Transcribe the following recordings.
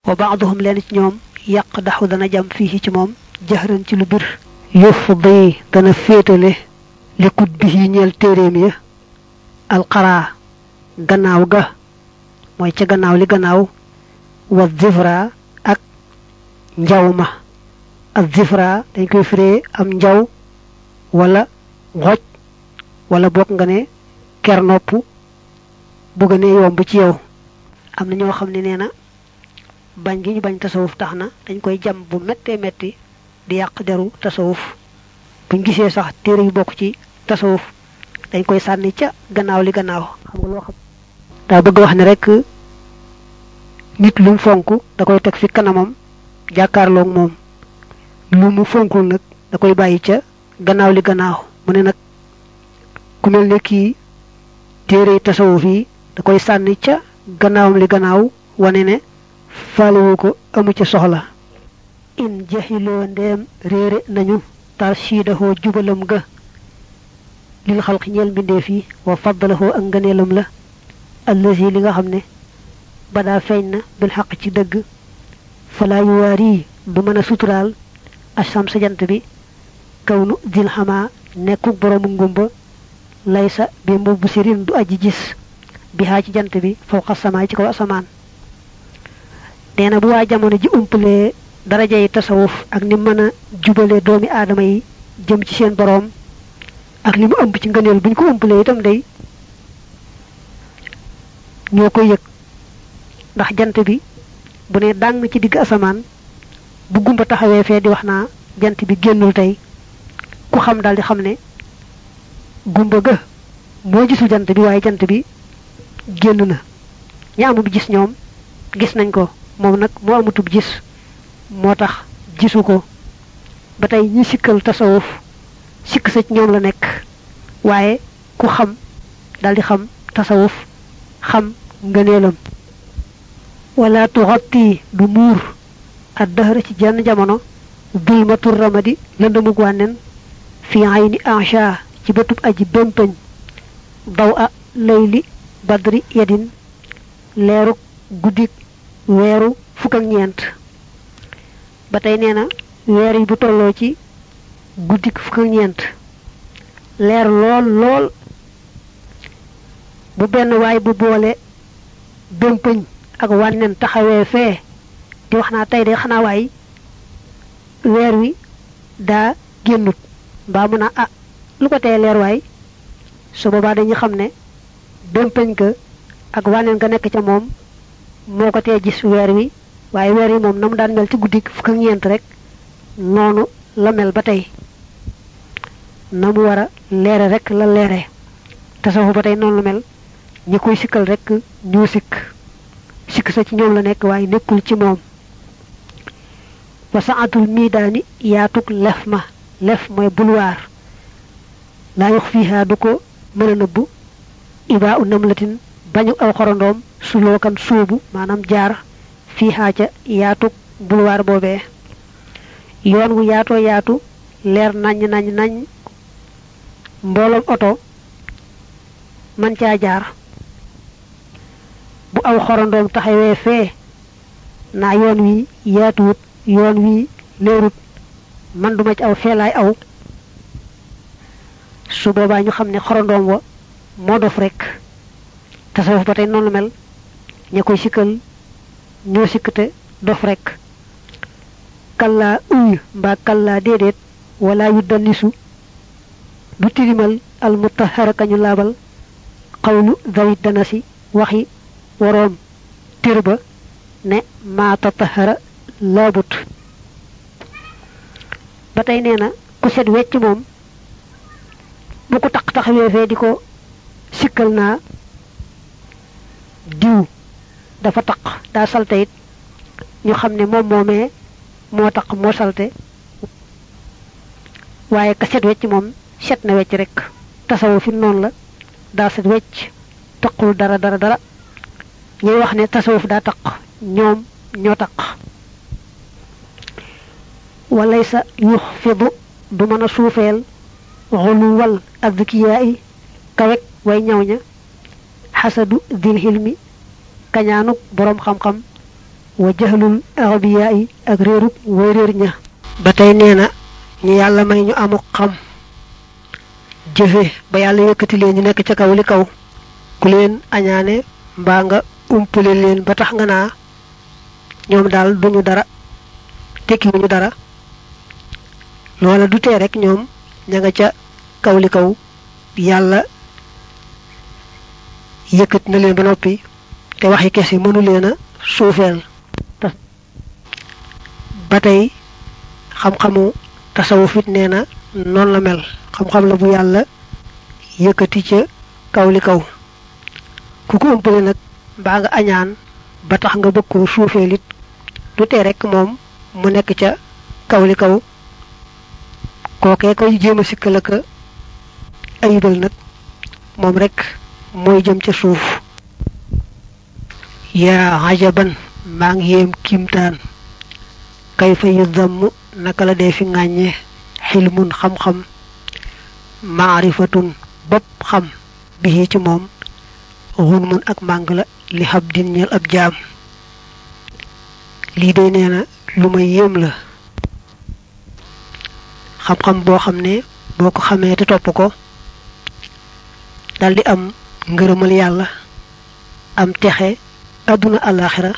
wa baaduhum leen ci ñoom yàq daxu dana jam fii ci moom jaxran ci lu bir yufdi dana féetale li kut bi yi ñeel téeréem ya alxaraa gannaaw ga mooy ca gannaaw li gannaaw wa zifra ak njaw ma ak zifra dañ koy firee am njaw wala xoj wala bokk nga ne ker nopp bu gënee yomb ci yow am na ñoo xam ne nee na bañ gi ñu bañ tasawuf tax na dañ koy jam bu méttee métti di yàq deru tasawuf buñ gisee sax téere yu bokk ci tasawuf dañ koy sànni ca gannaaw li gannaaw xam nga loo xam daa bëgg wax ne rek nit lu mu fonk da koy teg fi kanamam jàkkaarloog moom lu mu fonkul nag da koy bàyyi ca gannaaw li gannaaw mu ne nag ku mel ne kii téere tasawuf yi da koy sànni ca gannaawam li gannaaw wane ne faalewu ko amu ca soxla in jaxiloo ndeem réere nañu tarshidahoo jubalam ga lil xalq ñeel mbindeef yi wa faddalahoo ak ngëneelam la allazi li nga xam ne badaa feeñ na bil xaq ci dëgg falaa yuwaari du mën a suturaal asam sa jant bi kaw nu dil xamaa nekkuk boroomu ngumba laysa bi mbubb sirin du aji gis bi xaa ci jant bi fawqa samaay ci kaw asamaan nee na bu waa jamono ji umpalee daraja yi tasawuf ak ni mën a jubale doomi aadama yi jëm ci seen boroom ak li mu ëmb ci ngëneel bu ñu ko umpalee itam day ñoo koy yëg ndax jant bi bu ne dàng ci digg asamaan bu gumba taxawee fee di wax naa jant bi génnul tey ku xam daal di xam ne gumba ga moo gisul jant bi waaye jant bi génn na ña amub gis ñoom gis nañ ko moom nag moo amutub gis moo tax gisu ko ba tey ñi sikkal tasawuf sikk sa ci ñoom la nekk waaye ku xam daldi xam tasawuf xam ngëneelam wala tuxatti du muur ak dëhëra ci jenn jamono dulmatur ramadi lëndëmug wànnen fi ayni ansha ci bëtub aji bémpañ daw a layli badri yadin leeruk guddik weeru fukk ak ñeent ba tey nee na weer yi bu tolloo ci guddik fukk ak ñeent leer lool lool bu benn waay bu boole bémpañ ak wànnen taxawee fee di wax naa tey de xanaa waay weer wi daa génnut mbaa mun a ah lu ko tee leer waay su boobaa dañu xam ne bémpañ ga ak wànneen ga nekk ca moom moo ko tee gis weer wi waaye weer wi moom na mu daan mel ci guddi fukk ak ñeent rek noonu la mel ba tey na mu war a leere rek la leere tasawuf ba tey noonu la mel ñi koy sikkal rek ñoo sikk sikk sa ci ñoom la nekk waaye nekkul ci moom wa saatul miidaani yaatug lef ma lef mooy bulwaar laa yox fiihaa du ko mën a nëbbu ibaa u namlatin bañu aw xorondoom sulookan suubu maanaam jaar fiihaa ca yaatug bulwaar boobee yoon wu yaatoo yaatu leer naññ naññ nañ mbooloom oto man caa jaar bu aw xorondoom taxawee fee naa yoon wi yaatuwut yoon wi leerut man duma ci aw feelaay aw su boobaa ñu xam ne xorondoom wa moo dof rek tasawuf ba tey noonu mel ña koy sikkal ñoo sikkate dof rek kallaa uy mbaa kallaa déedéet wala yu dannisu du tilimal al mutahara kañu laabal xawlu dawit dana si waxi waroom tir ba ne maa tatahara laabut ba tey nee na ku set wecc moom bu ko taq taxawee fee di ko sikkal naa diw dafa taq daa salte it ñu xam ne moom moomee moo taq moo salte waaye ka set wecc moom set na wecc rek tasawu fi noonu la daa set wecc taqul dara dara dara ñuy wax ne tasawuf daa taq ñoom ñoo taq walay sa yux fidu du mën a suufeel xuluwal adkiyaa yi kawek way ñaw ña xasadu dil xilmi kañaanuk boroom xam-xam wa jahlul arabiya yi ak réerub way réer ña ba tey nee na ñu yàlla may ñu amu xam jëfe ba yàlla yëkkati leen ñu nekk ca kaw li kaw ku leen añaane mbaa nga umpale leen ba tax nga naa ñoom daal duñu dara tekkiwuñu dara loola du tee rek ñoom ña nga ca kaw li kaw yàlla yëkkati na leen ba noppi te waxi kese mënu leen a suufeel ba tey xam-xamu tasawuf it nee na noonu la mel xam-xam la bu yàlla yëkkati ca kaw li kaw ku ko ëmpale nag mbaa nga añaan ba tax nga bëgg ko suufeel it du tee rek moom mu nekk ca kaw li kaw kookee koy jéem a sikkal ak ayibal nag moom rek mooy jëm ca suuf yaa ajaban maa ngi yéem kiimtaan kay fa yu damm naka la dee fi ŋàññe xilmun xam-xam maarifatun bopp xam bi ci moom xun mun ak màng la li xab din ñeel ab jaam lii day nee na lu ma yéem la xam-xam boo xam ne boo ko xamee te topp ko daldi am ngërëmal yàlla am texe àdduna àllaaxira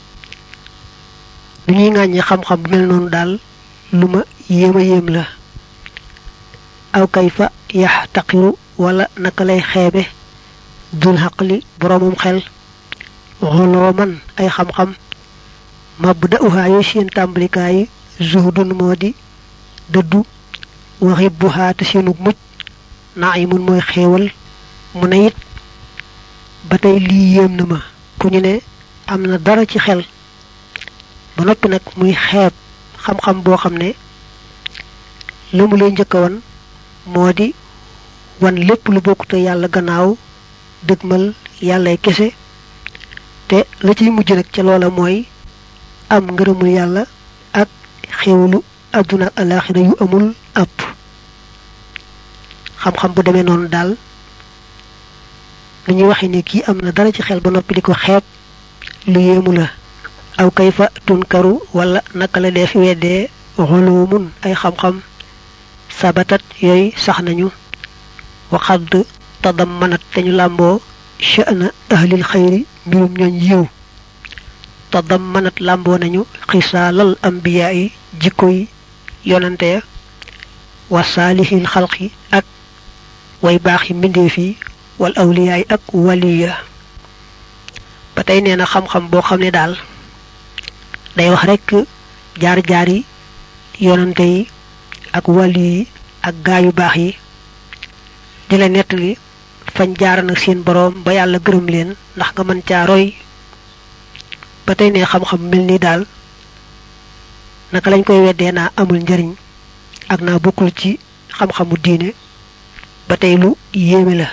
lu ñuy ŋàññi xam-xam bu mel noonu daal lu ma yéem a yéem la aw kayfa yax taqiru wala naka lay xeebe dul xaqli boroomum xel xoloo man ay xam-xam mab da uhaayu seen tàmbalikaay zuhdun moo di dëddu waxi buhaa te seenu mucc naa yi mun mooy xéewal mu ne it ba tey lii yéem na ma ku ñu ne am na dara ci xel ba noppi nag muy xeeb xam-xam boo xam ne la mu lay njëkk a wan moo di wan lépp lu bokkute yàlla gannaaw dëgmal yàllay kese te la ciy mujj nag ca loola mooy am ngërëmul yàlla ak xéewalu àdduna ak alaaxira yu amul àpp xam-xam bu demee noonu daal lu ñuy waxe ne kii am na dara ci xel ba noppi di ko xeeb lu yéemu la aw kayfa tunkaru wala naka la dee fi weddee xulumun ay xam-xam sabatat yooyu sax nañu waxadd tadammanat te ñu làmboo sha'na ahlil xayri mbirum ñooñ yiw tadammanat làmboo nañu xisaalal ambiyaa yi jikko yi yonante ya wa saalihil xalqi ak way baax yi mbindeef yi wal awliyaay ak waliya ba tey nee na xam-xam boo xam ne daal day wax rekk jaar-jaar yi yonante yi ak wali yi ak gaa yu baax yi di la nettali fañ jaar nag seen boroom ba yàlla gërëm leen ndax nga mën caa roy ba tey ne xam-xam mel ni daal naka lañ koy weddee naa amul njariñ ak naa bokkul ci xam-xamu diine ba tey lu yéeme la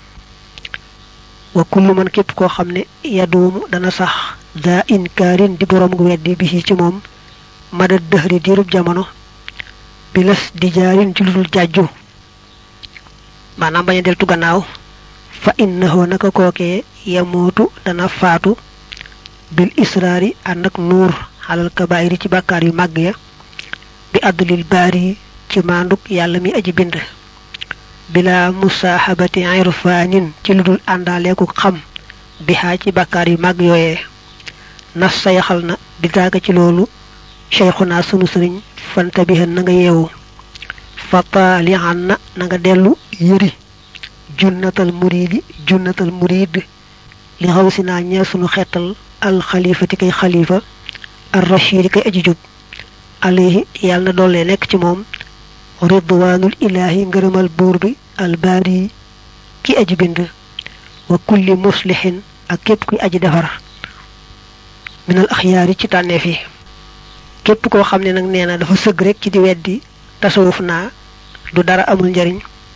wa kullu man képp koo xam ne yaduumu dana sax daa inkaarin di boroom gu weddi bi ci moom mada dëxri diirub jamono bi las di jaarin ci lu dul jàjju maanaam bañ a deltu gannaaw fa innahu naka kookee yamootu dana faatu bil israari ànd ak nuur xalal kabaayiri ci bàkkaar yu màgg ya bi àddulil baari ci maanduk yàlla mi aji bind bila musaaxabati irfaanin ci lu dul àndaaleeku xam bi xaa ci bàkkaar yu màgg yooyee nas sa yaxal na bi daaga ci loolu cheikhuna sunu sëriñ fanta bi na nga yeewu fataalihan na na nga dellu yëri junnatal muridi junnatal murid li xaw si naa ñeel sunu xeetal alxalifati kay xalifa ar rachidi kay aji jub alayhi yàlla na doole nekk ci moom ridwaanul ilaahi ngërëmal buur bi albaari ki aji bind wa kulli muslihin ak képp kuy aji defar minal axyaari ci tànneef yi képp koo xam ne nag nee na dafa sëgg rek ci di weddi tasawuf naa du dara amul njariñ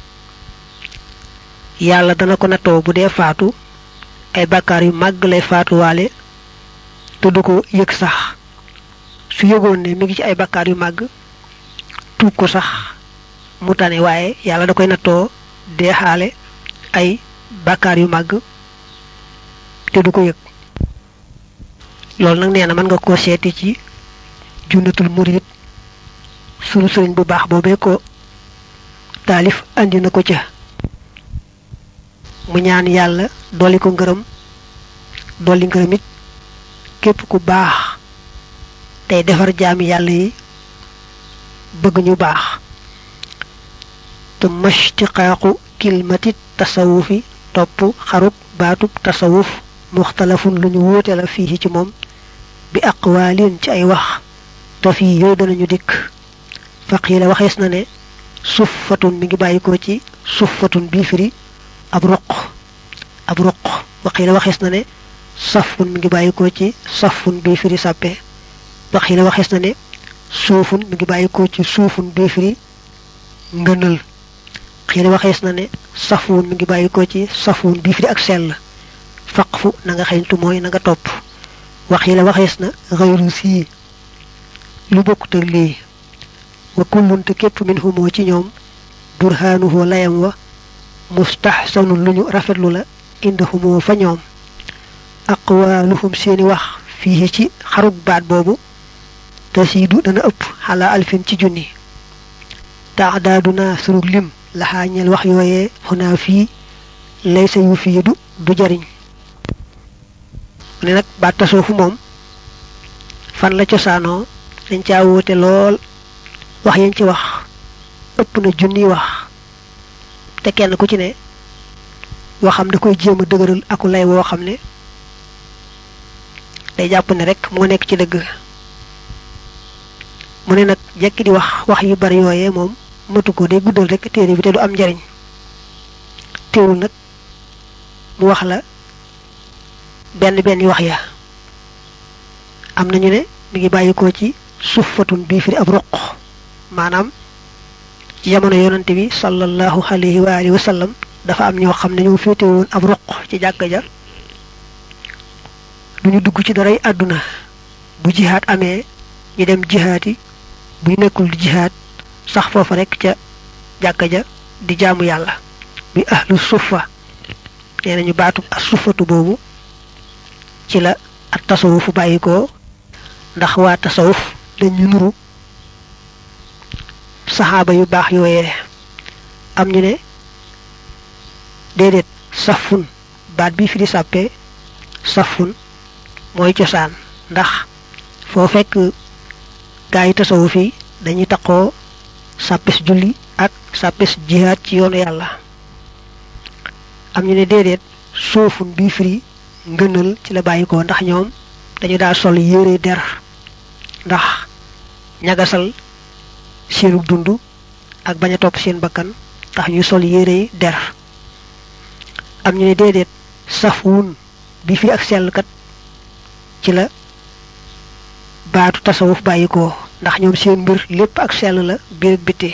yàlla dana ko nattoo bu dee faatu ay bàkkaar yu màgg lay faatuwaale te du ko yëg sax su yëgoon ne mi ngi ci ay bàkkaar yu màgg tuub ko sax mu tane waaye yàlla da koy nattoo dee xaale ay bàkkaar yu màgg te du ko yëg loolu nag nee na mën nga koo seeti ci junnatul murid sunu sëriñ bu baax boobee ko taalif andi na ko ca mu ñaan yàlla dolli ko ngërëm dolli ngërëm it képp ku baax tey defar jaami yàlla yi bëgg ñu baax te mashtiqaaqu kilmati tasawufi topp xarub baatub tasawuf muxtalafun lu ñu wuute la fii ci moom bi aqwaalin ci ay wax te fii yooyu danañu dikk faqiila waxees na ne suffatun mi ngi bàyyikoo ci suffatun bii firi ab ruq ab ruq waqiila waxees na ne safun mi ngi bàyyikoo ci safun bii firi sàppe waqiila waxees na ne suufun mi ngi bàyyikoo ci suufun bii firi ngënal xiila waxees na ne safun mi ngi bàyyikoo ci safun bii firi ak sell faqfu na nga xeñtu mooy na nga topp waxiila waxees na xayru sii lu bokkut ak lii wa kullunte képp min humoo ci ñoom burhaanuhu layam wa mustahsanun lu ñu rafetlu la inda humoo fa ñoom aqwaaluhum seeni wax fii ci xarug baat boobu tasiidu dana ëpp xalaa alfin ci junni taadaaduna surug lim laxaa ñeel wax yooyee xunaa fii laysa yu fiidu du jariñ ne nag baat tasoofu moom fan la cosaanoo dañ caa wóote lool wax yañ ci wax ëpp na junni wax te kenn ku ci ne waxam da koy jéem a dëgëral aku lay woo xam ne day jàpp ne rek moo nekk ci dëgg mu ne nag jekki di wax wax yu bari yooyee moom matu ko day guddal rek téere bi te du am njariñ teewul nag mu wax la benn benn wax ya am nañu ne mi ngi bàyyikoo ci suffatun bii firi ab ruq maanaam ci jamono yonante bi sallallahu alayhi wa alihi wa sallam dafa am ñoo xam ne ñoo féete woon ab ruq ci jàkka ja duñu dugg ci daray àdduna bu jihaat amee ñu dem jihaat yi bu ñu nekkul di jihaat sax foofa rek ca jàkka ja di jaamu yàlla bi ahlu suffa nee nañu baatu ak suffatu boobu ci la ak tasawufu bàyyi ko ndax waa tasawuf dañu nuru saxaaba yu baax yooyee am ñu ne déedéet safun baat bi fi di sàppee safun mooy cosaan ndax foo fekk gaa yi tasawuf yi dañuy taqoo sàppes julli ak sàppes jihaad ci yoonu yàlla am ñu ne déedéet soofun bii firi ngënal ci la bàyyi ko ndax ñoom dañu daa sol yére der ndax ñagasal seenu dund ak bañ a topp seen bakkan tax ñu sol yére der am ñu ne déedéet safwun bi fi ak sellkat ci la baatu tasawuf bàyyi ko ndax ñoom seen mbir lépp ak sell la biir ak biti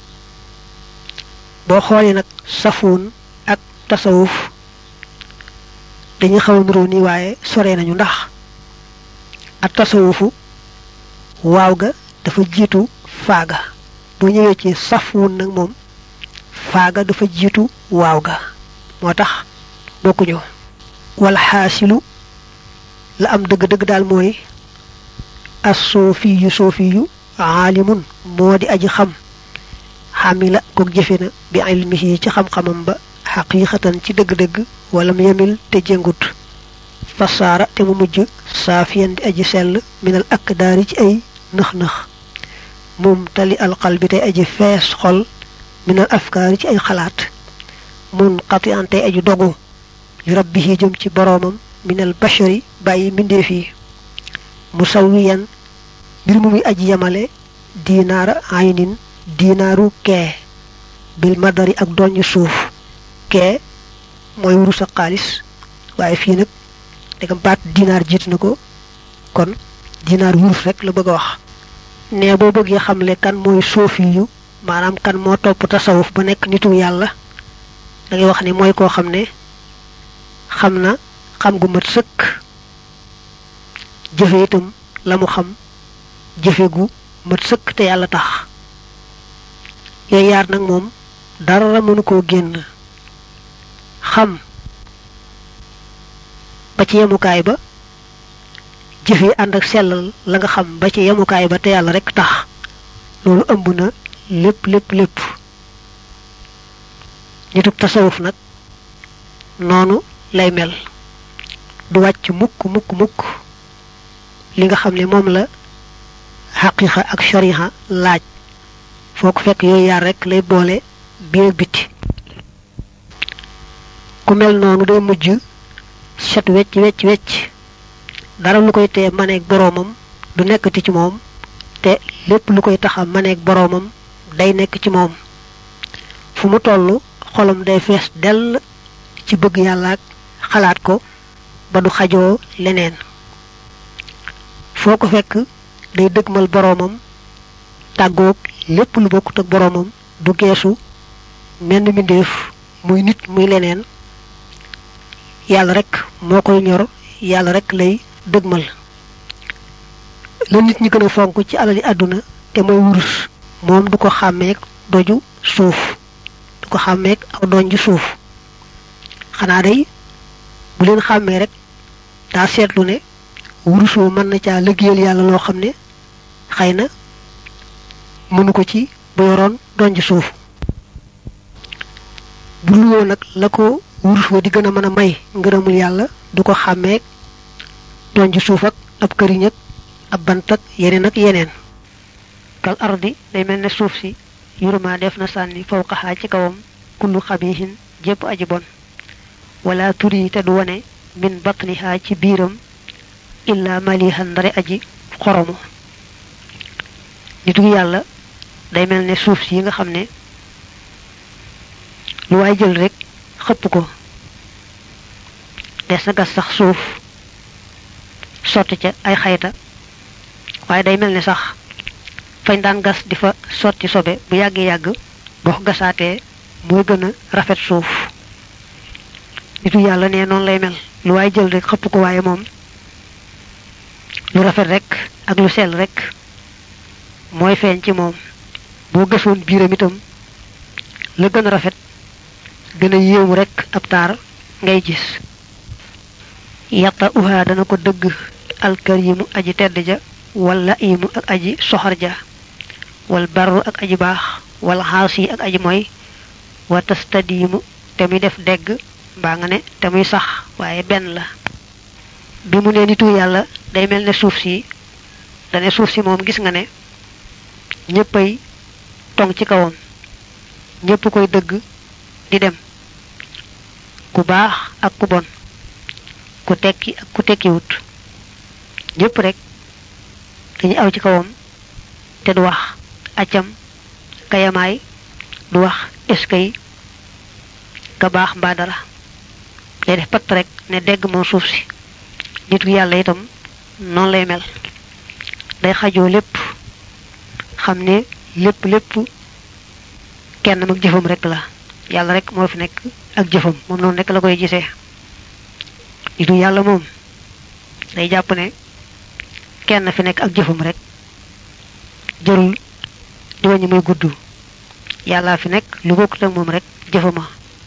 boo xoolee nag safwun ak tasawuf dañuy xaw a nuroo nii waaye sore nañu ndax ak tasawufu waaw ga dafa jiitu faaga boo ñëwee ci safwun nag moom faaga dafa jiitu waaw ga moo tax bokkuñu wala xaasilu la am dëgg-dëgg daal mooy as soofiyu soofiyu aalimun moo di aji xam xamila kook jëfe na bi ilmihi ci xam-xamam ba xaqiiqatan ci dëgg-dëgg wala mu yemil te jëngut fasaara te mu mujj saafiyan di aji sell minal ak daari ci ay nëx-nëx moom tali alqal bi tey aji fees xol minal afkaari ci ay xalaat mun xati an tey aji dogu li rabbihi jëm ci boroomam minal bashari bàyyi mbindeef yi musawiyan mbir mu muy aji yamale diinaara aynin diinaaru kee bil madari ak doññ suuf kee mooy wurus ak xaalis waaye fii nag dagam baat dinaar jiit na ko kon dinaar wurus rek la bëgg a wax ne boo bëggee xamle kan mooy soofi yu maanaam kan moo topp tasawuf ba nekk nitu yàlla da ngay wax ne mooy koo xam ne xam na xam gu mat sëkk jëfe itam la mu xam jëfe gu mat sëkk te yàlla tax yooyu yaar nag moom dara mënu koo génn xam ba ci yemukaay ba jëf yi ànd ak sellal la nga xam ba ci yemukaay ba te yàlla rek tax loolu ëmb na lépp lépp lépp nitub tasawuf nag noonu lay mel du wàcc mukk mukk mukk li nga xam ne moom la xaqiqa ak shariha laaj foo ko fekk yooyu yaar rek lay boole biir ak biti ku mel noonu day mujj set wecc wecc wecc dara lu koy tee maneeg boroomam du nekkati ci moom te lépp lu koy taxa maneeg boroomam day nekk ci moom fu mu toll xolam day fees dell ci bëgg yàlla ak xalaat ko ba du xajoo leneen foo ko fekk day dëgmal boroomam tàggoog lépp lu bokkut ak boroomam du geesu menn mbindéef muy nit muy leneen yàlla rek moo koy ñor yàlla rek lay dëgmal la nit ñi gën a fonk ci alali àdduna te mooy wurus moom du ko xàmmeek doju suuf du ko xàmmeek aw donju suuf xanaa day bu leen xàmmee rek daa seetlu ne wurus wu mën na caa liggéeyal yàlla loo xam ne xëy na mënu ko ci bu yoroon donj suuf bu luwoo nag la ko wurus wa di gën a mën a may ngërëmul yàlla du ko xàmmeek donj suuf ak ab këriñ ak ab bant ak yeneen ak yeneen kal ardi day mel ne suuf si yuruma def na sànni fawqaxaa ci kawam kullu xabihin jépp aji bon wala turi te du wone min batniha ci biiram illa malihan ndare aji xoromu nitu yàlla day mel ne suuf si yi nga xam ne lu waay jël rek xëpp ko des na gas sax suuf sotti ca ay xayta waaye day mel ne sax fañ daan gas di fa sotti sobe bu yàggee yàgg boo ko gasaatee mooy gën a rafet suuf nitu yàlla ne noonu lay mel lu waay jël rek xëpp ko waaye moom lu rafet rek ak lu sell rek mooy feeñ ci moom boo gasoon biiram itam la gën a rafet gën a yéemu rek ab taar ngay gis yatta uha dana ko dëgg alkarimu aji tedd ja wala imu ak aji soxor ja wal barru ak aji baax wal xaasi ak aji mooy wa tastadimu te muy def degg mbaa nga ne te muy sax waaye benn la bi mu ne nitu yàlla day mel ne suuf si dane suuf si moom gis nga ne ñëppay tong ci kawam ñëpp koy dëgg di dem ku baax ak ku bon ku tekki ak ku tekkiwut ñëpp rek dañuy aw ci kawam te du wax accam kayamaay du wax eskay ka baax mbaa dara day def patt rek ne dégg moom suuf si nitu yàlla itam noonu lay mel day xajoo lépp xam ne lépp lépp kenn mag jëfam rek la yàlla rek moo fi nekk ak jëfam moom noonu rek la koy gisee nitu yàlla moom day jàpp ne kenn fi nekk ak jëfam rek jërul di wañu muy gudd yàlla fi nekk lu bokkut ak moom rek jëfama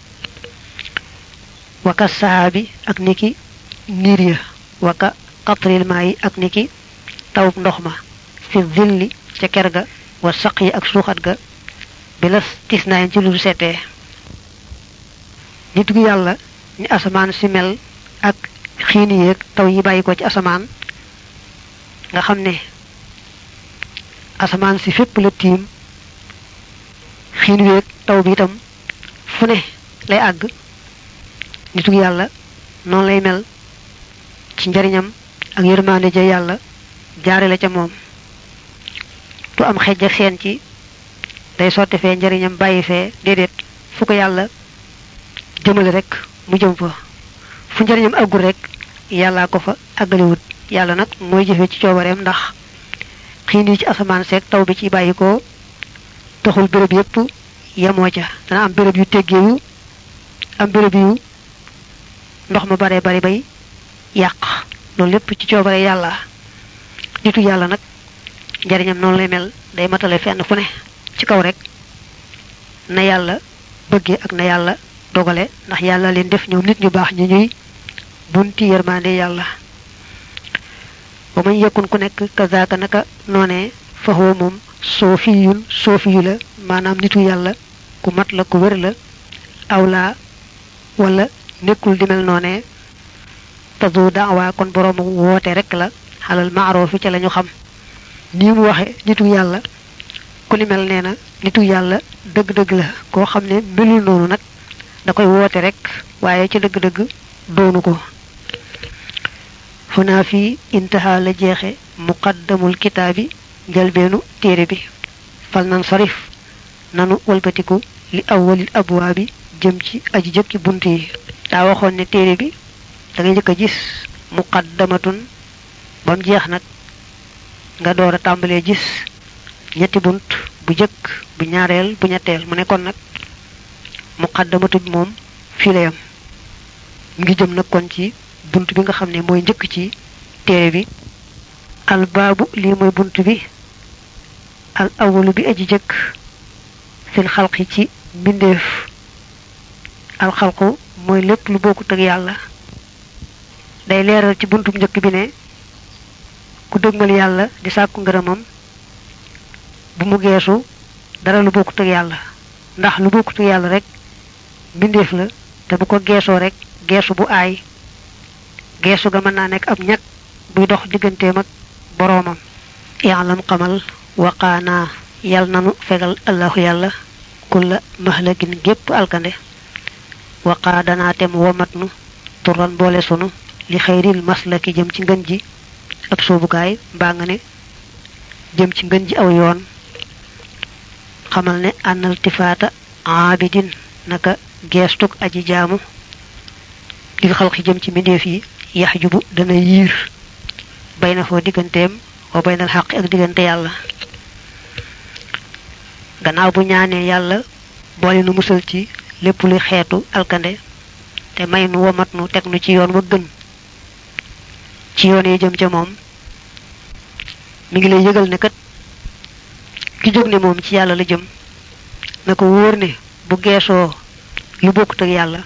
waka sahaabi ak niki niir ya waka qatril maa yi ak niki tawub ndox ma fi zilli ca ker ga wa saq yi ak suuxat ga bi la tis naayin ci lu seetee nit gu yàlla ni asamaan si mel ak xiini yeeg taw yi bàyyi ko ci asamaan nga xam ne asamaan si fépp la tiim xiin weeg taw bi itam fu ne lay àgg nitu yàlla noonu lay mel ci njariñam ak yërmaande ja yàlla jaare la ca moom du am xejj ak seen ci day sotti fee njariñam bàyyi fee déedéet fu ko yàlla jëmale rek mu jëm fa fu njariñam àggul rek yàllaa ko fa àggaliwut yàlla nag mooy jëfe ci coobareem ndax xiin yi ci asamaan seeg taw bi ci bàyyi ko taxul béréb yépp yemoo ca dana am béréb yu teggeeyu am béréb yu ndox ma bare bari bay yàq loolu lépp ci coobare yàlla nitu yàlla nag njariñam noonu lay mel day matale fenn fu ne ci kaw rek na yàlla bëggee ak na yàlla dogale ndax yàlla leen def ñoom nit ñu baax ñu ñuy bunti yërmande yàlla ba mañ yekkun ku nekk kazaaka naka noonee faxoo moom soofiyun soofiyu la maanaam nitu yàlla ku mat la ku wér la awlaa wala nekkul di mel noonee tadu daawa kon boroomu woote rek la xalal maaroofi ca la ñu xam nii mu waxe nitu yàlla ku ni mel nee na nitu yàlla dëgg-dëgg la koo xam ne melul noonu nag da koy woote rek waaye ci dëgg-dëgg doonu ko xunaa fii intaha la jeexe muqaddamul kitaabi njalbeenu téere bi fal nan sarif nanu walbatiku li awwalil abwaabi jëm ci aji jëkki bunt yi daa waxoon ne téere bi da ngay njëkk a gis muqaddamatun ba mu jeex nag nga door a tàmbalee gis ñetti bunt bu jëkk bu ñaareel bu ñetteel mu ne kon nag muqaddamatu bi moom fii la yam ngi jëm nag kon ci bunt bi nga xam ne mooy njëkk ci téere bi al baabu lii mooy bunt bi al awalu bi aji jëkk fil xalqi ci mbindeef al xalqu mooy lépp lu bokkut ak yàlla day leeral ci buntu njëkk bi ne ku dëgmal yàlla di sàkku ngërëmam bu mu geesu dara lu bokkut ak yàlla ndax lu bokkut ak yàlla rek mbindeef la te bu ko geesoo rek geesu bu aay geesu ga mën naa nekk ab ñag buy dox digganteem ak boroomam yaalam xamal waqaanaa yal nanu fegal allahu yàlla kulla mahlagin gépp alkande waqaa danaa tem womat nu turan boole sunu li xayril maslaki jëm ci ngën ji ab soobukaay mbaa nga ne jëm ci ngën ji aw yoon xamal ne ànnal tifaata aabidin naka geestuk aji jaamu lil xalqi jëm ci mbindeef yi yax jubu dana yiir bay na foo digganteem wa baynal xaq ak diggante yàlla gannaaw bu ñaanee yàlla boole nu musal ci lépp luy xeetu alkande te may nu womat nu teg nu ci yoon wa gën ci yoon yi jëm ca moom mi ngi lay yëgal ne kat ki jóg ne moom ci yàlla la jëm na ko wóor ne bu geesoo lu bokkut ak yàlla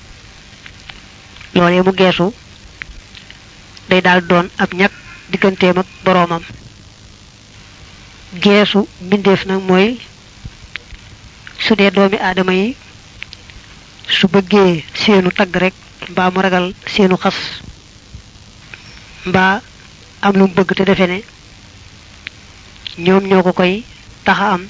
loolee mu geesu day daal doon ab ñag digganteem ak boroomam geesu mbindeef nag mooy su dee doomi aadama yi su bëggee seenu tagg rek mbaa mu ragal seenu xas mbaa am lu mu bëgg te defe ne ñoom ñoo ko koy taxa am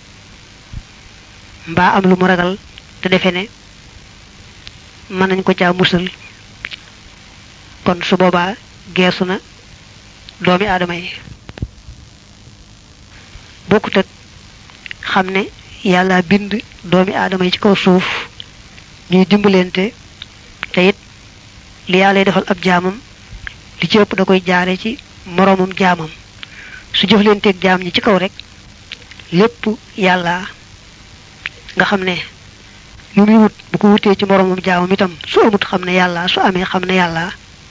mbaa am lu mu ragal te defe ne mën nañ ko caa musal kon su boobaa geesu na doomi aadama yi bokkut ak xam ne yàlla bind doomi aadama yi ci kaw suuf ñuy dimbalante te it li yàlla defal ab jaamam li ci ëpp da koy jaare ci moroomam jaamam su jëflanteeg jaam ñi ci kaw rek lépp yàlla nga xam ne lu muy wut bu ko wutee ci moroomam jaamam itam su amut xam ne yàlla su amee xam ne yàlla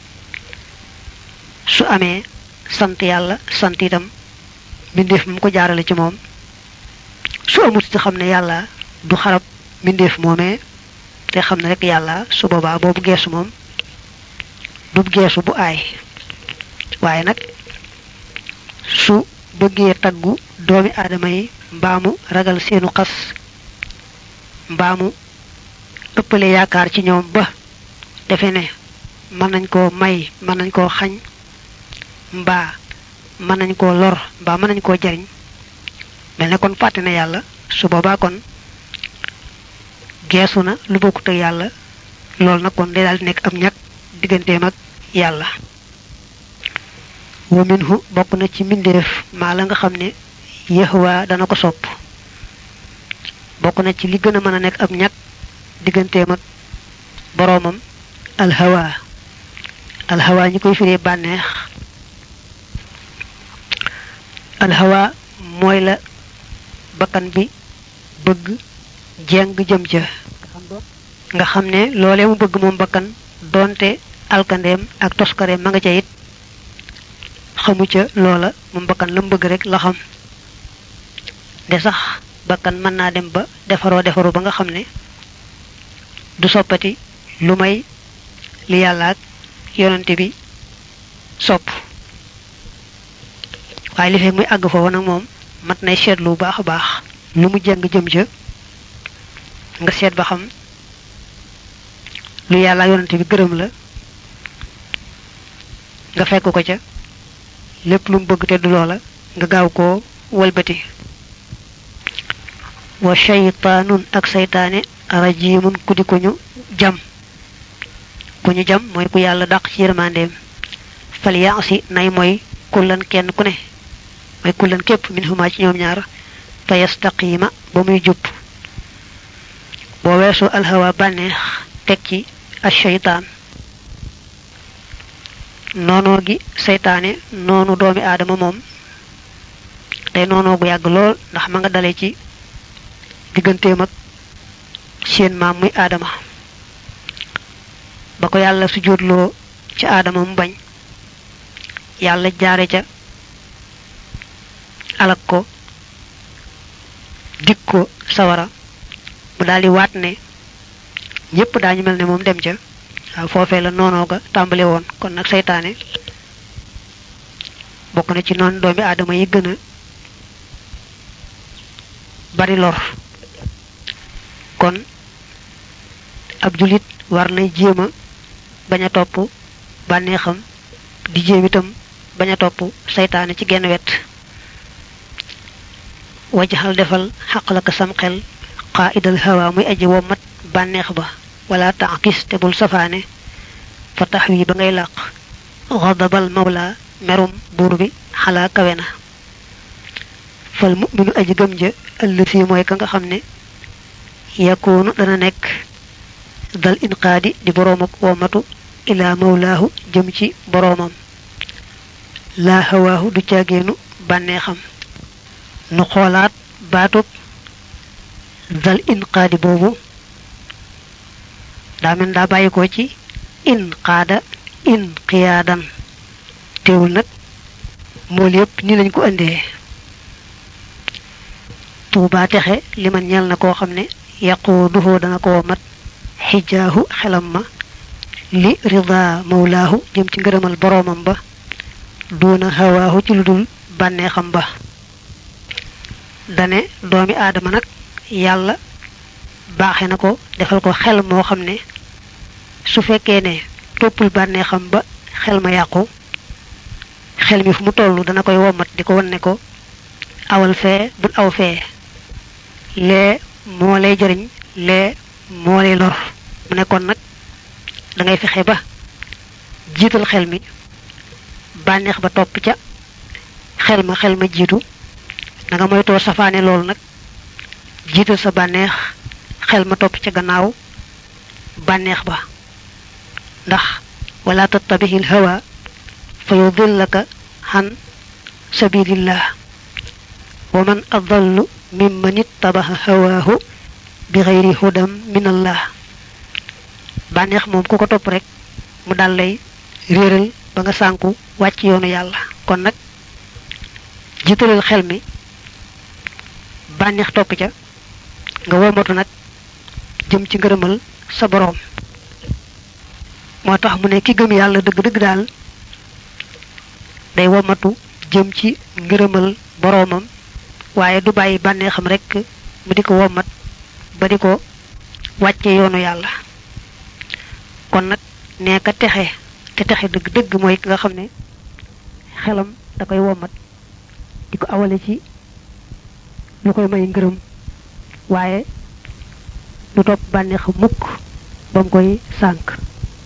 su amee sant yàlla sant itam mbindeef mu ko jaarale ci moom su amut ci xam ne yàlla du xarab mbindeef moomee te xam ne rek yàlla su boobaa boobu geesu moom du geesu bu aay waaye nag su bëggee taggu doomi aadama yi mbaamu ragal seenu xas mbaamu ëppale yaakaar ci ñoom ba defe ne mën nañ koo may mën nañ koo xañ mbaa mën nañ koo lor mbaa mën nañ koo jariñ mel ne kon fàtte na yàlla su boobaa kon geesu na lu bokkut ak yàlla loolu nag kon day daal di nekk ab ñàkk digganteem ak yàlla wa minhu bokk na ci mbindeef maa la nga xam ne yahwa dana ko sopp bokk na ci li gën a mën a nekk ab ñàkk digganteem ak boroomam alhawa alhawa ñi koy firee bànneex alhawa mooy la bakkan bi bëgg jeng jëm ca nga xam ne loolee mu bëgg moom bakkan doonte alkandeem ak toskareem ma nga ca it xamu ca loola moom bakkan la mu bëgg rek la xam de sax bakkan mën naa dem ba defaroo defaru ba nga xam ne du soppati lu may li yàlla ak yonante bi sopp waaye li fekk muy àgg foofu nag moom mat nay seetlu bu baax a baax lu mu jëng jëm ca nga seet ba xam lu yàlla yonante bi gërëm la nga fekk ko ca lépp lu mu bëgg te du loola nga gaaw koo walbati wa shaytaanun ak saytaane rajimun ku di ko ñu jam ku ñu jam mooy ku yàlla dàq ci yërmandeem fal yaasi nay mooy kullan kenn ku ne mooy kullan képp min huma ci ñoom ñaar fa yastaqima ba muy jub boo weesoo alhawa bànneex teg ci ak shaytaan noonoo gi seytaane noonu doomi aadama moom tey noonoo gu yàgg lool ndax ma nga dale ci digganteem ak seen maam muy aadama ba ko yàlla su jóotloo ci aadama mu bañ yàlla jaare ca alak ko dig ko sawara mu daldi waat ne ñépp daañu mel ne moom dem ca waaw foofee la noonoo ga tàmbali woon kon nag seytaane bokk na ci noonu doomi aadama yi gën a bari lor kon ab julit war na jéem a bañ a topp bànneexam di jéem itam bañ a topp seytaane ci genn wet wajaxal defal xaq la ko sam xel xaa idal hawa muy aji wommat bànneex ba wala taakis te bul safaane fa tax wi ba ngay làq xadabal mawla merum buur bi xalaa kawe na fal muminu aji gëm ja ëllësi mooy ka nga xam ne yakoonu dana nekk dal inqaadi di boroom ak womatu ilaa mawlaahu jëm ci boroomam laa hawaahu du caageenu bànneexam nu xoolaat baatub dal inqaadi boobu daa mel daa bàyyi ko ci in qaada in qiyaadan teewul nag mool yépp ni lañ ko indee tuubaa texe li man ñel na koo xam ne yaquuduhoo dana ko mat xijaahu xelam ma li rida mawlaahu jëm ci ngërëmal boroomam ba duuna hawaahu ci lu dul bànneexam ba dane doomi aadama nag yàlla baaxe na ko defal ko xel moo xam ne su fekkee ne toppul bànneexam ba xel ma yàqu xel mi fu mu toll dana koy womat di ko wan ne ko awal fee bul aw fee lee moo lay jëriñ lee moo lay lor mu ne kon nag da ngay fexe ba jiital xel mi bànneex ba topp ca xel ma xel ma jiitu da nga moytoo safaane loolu nag jiital sa bànneex xel ma topp ca gannaaw bànneex ba ndax wala tattabihil hawa fa yudillaka han sabilillah wa man adallu mimman ittabaha hawaahu bi xayri hudam min allah bànneex moom ku ko topp rek mu dal lay réeral ba nga sànku wàcc yoonu yàlla kon nag jiitalal xel mi bànneex topp ca nga womatu nag jëm ci ngërëmal sa boroom moo tax mu ne ki gëm yàlla dëgg-dëgg daal day womatu jëm ci ngërëmal boroomam waaye du bàyyi bànneexam rekk mu di ko womat ba di ko wàcce yoonu yàlla kon nag nee ka texe te texe dëgg-dëgg mooy ki nga xam ne xelam da koy womat di ko awale ci lu koy may ngërëm waaye du topp bànneex mukk ba mu koy sànk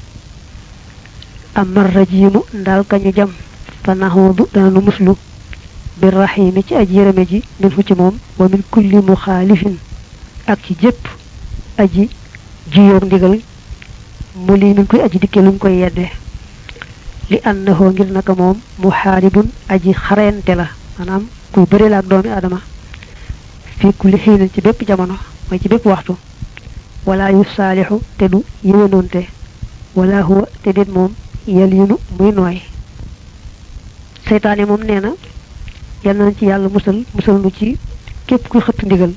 amar rajimu ndaal kañu jam fa naxuudu dana nu muslu bir raxiimi ci aji yërëme ji min fu ci moom wa min kulli muxaalifin ak ci jépp aji jiyoog ndigal mu lii min koy aji dikke luñ koy yedde li annahu ngir naka moom muxaaribun aji xareente la maanaam kuy bëri la ak doomi adama fi kulli xiinin ci bépp jamono mooy ci bépp waxtu wala yu saalixu te du yéwénoonte wala huwa te déet moom yel yunu muy nooy seytaane moom nee na yal nañ ci yàlla musal musal nu ci képp kuy xëtt ndigal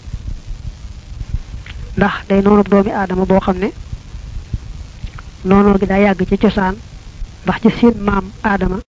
ndax day noonu doomi aadama boo xam ne noonoo gi daa yàgg ci cosaan ndax ci seen maam aadama